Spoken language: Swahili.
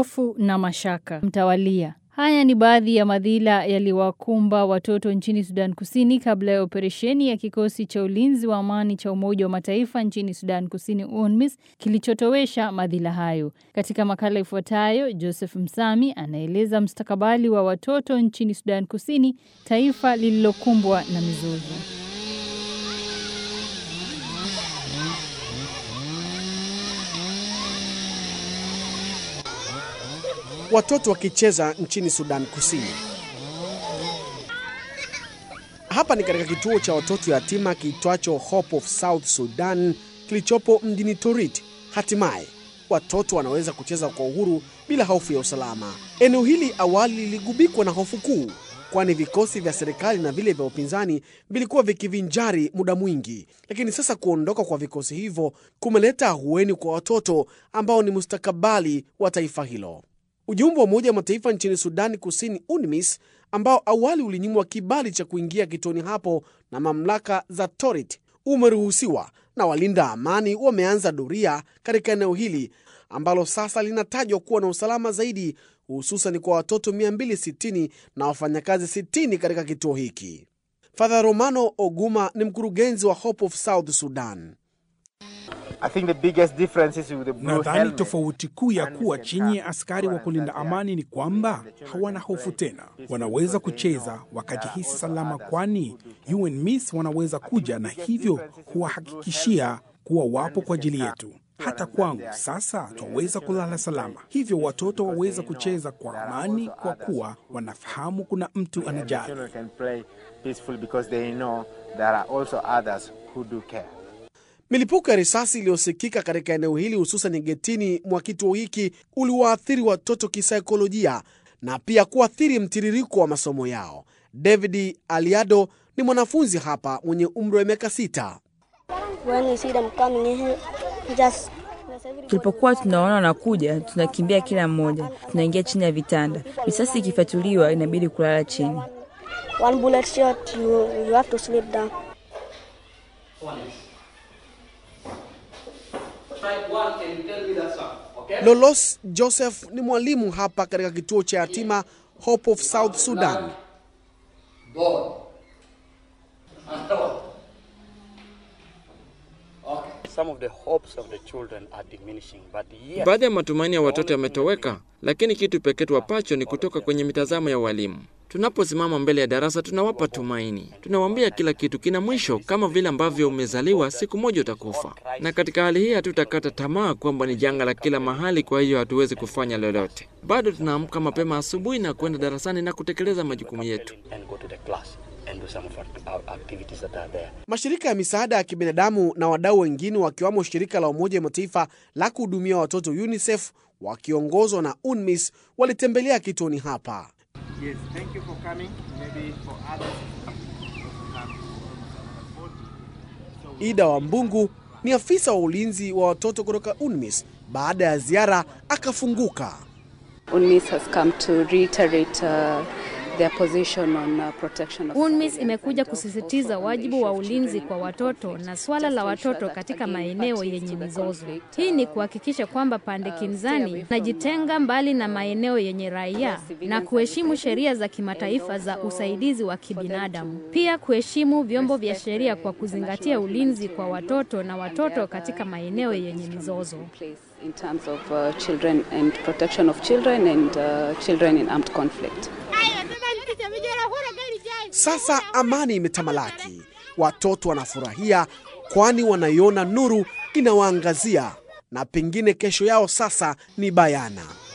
hofu na mashaka mtawalia. Haya ni baadhi ya madhila yaliwakumba watoto nchini Sudan Kusini kabla ya operesheni ya kikosi cha ulinzi wa amani cha Umoja wa Mataifa nchini Sudan Kusini UNMISS kilichotowesha madhila hayo. Katika makala ifuatayo, Joseph Msami anaeleza mstakabali wa watoto nchini Sudan Kusini, taifa lililokumbwa na mizozo. Watoto wakicheza nchini Sudan Kusini. Hapa ni katika kituo cha watoto yatima kiitwacho Hope of South Sudan kilichopo mjini Torit. Hatimaye watoto wanaweza kucheza kwa uhuru bila hofu ya usalama. Eneo hili awali liligubikwa na hofu kuu, kwani vikosi vya serikali na vile vya upinzani vilikuwa vikivinjari muda mwingi, lakini sasa kuondoka kwa vikosi hivyo kumeleta ahueni kwa watoto ambao ni mustakabali wa taifa hilo. Ujumbe wa Umoja wa Mataifa nchini Sudani Kusini, UNMISS, ambao awali ulinyimwa kibali cha kuingia kituoni hapo na mamlaka za Torit, umeruhusiwa na walinda amani wameanza doria katika eneo hili ambalo sasa linatajwa kuwa na usalama zaidi, hususan kwa watoto 260 na wafanyakazi 60 katika kituo hiki. Father Romano Oguma ni mkurugenzi wa Hope of South Sudan. Nadhani tofauti kuu ya kuwa chini ya askari wa kulinda amani ni kwamba hawana hofu tena, wanaweza kucheza wakajihisi salama, kwani UNMISS wanaweza kuja na hivyo kuwahakikishia kuwa wapo kwa ajili yetu. Hata kwangu sasa twaweza kulala salama, hivyo watoto waweza kucheza kwa amani kwa kuwa wanafahamu kuna mtu anajali. Milipuko ya risasi iliyosikika katika eneo hili hususan getini mwa kituo hiki uliwaathiri watoto kisaikolojia na pia kuathiri mtiririko wa masomo yao. David Aliado ni mwanafunzi hapa mwenye umri wa miaka sita. Tulipokuwa tunaona wanakuja, tunakimbia kila mmoja, tunaingia chini ya vitanda. Risasi ikifatuliwa, inabidi kulala chini. One bullet shot, you, you have to sleep down. Lolos Joseph ni mwalimu hapa katika kituo cha yatima Hope of South Sudan. Baadhi ya matumaini ya watoto yametoweka, lakini kitu pekee tuwapacho ni kutoka kwenye mitazamo ya walimu. Tunaposimama mbele ya darasa, tunawapa tumaini, tunawaambia kila kitu kina mwisho, kama vile ambavyo umezaliwa, siku moja utakufa. Na katika hali hii hatutakata tamaa kwamba ni janga la kila mahali, kwa hiyo hatuwezi kufanya lolote. Bado tunaamka mapema asubuhi na kwenda darasani na kutekeleza majukumu yetu. Mashirika ya misaada ya kibinadamu na wadau wengine wakiwamo shirika la Umoja wa Mataifa la kuhudumia watoto UNICEF wakiongozwa na UNMISS walitembelea kituoni hapa. Yes, thank you for coming. Maybe for others. Ida wa Mbungu ni afisa wa ulinzi wa watoto kutoka UNMISS. Baada ya ziara akafunguka. UNMISS has come to reiterate uh, their position on uh, protection of UNMISS imekuja kusisitiza wajibu wa ulinzi kwa watoto na swala la watoto katika maeneo yenye mizozo. Hii ni kuhakikisha kwamba pande kinzani najitenga mbali na maeneo yenye raia na kuheshimu sheria za kimataifa za usaidizi wa kibinadamu. Pia kuheshimu vyombo vya sheria kwa kuzingatia ulinzi kwa watoto na watoto katika maeneo yenye mizozo. in terms of uh, children and protection of children and uh, children in armed conflict. Sasa amani imetamalaki, watoto wanafurahia, kwani wanaiona nuru inawaangazia, na pengine kesho yao sasa ni bayana.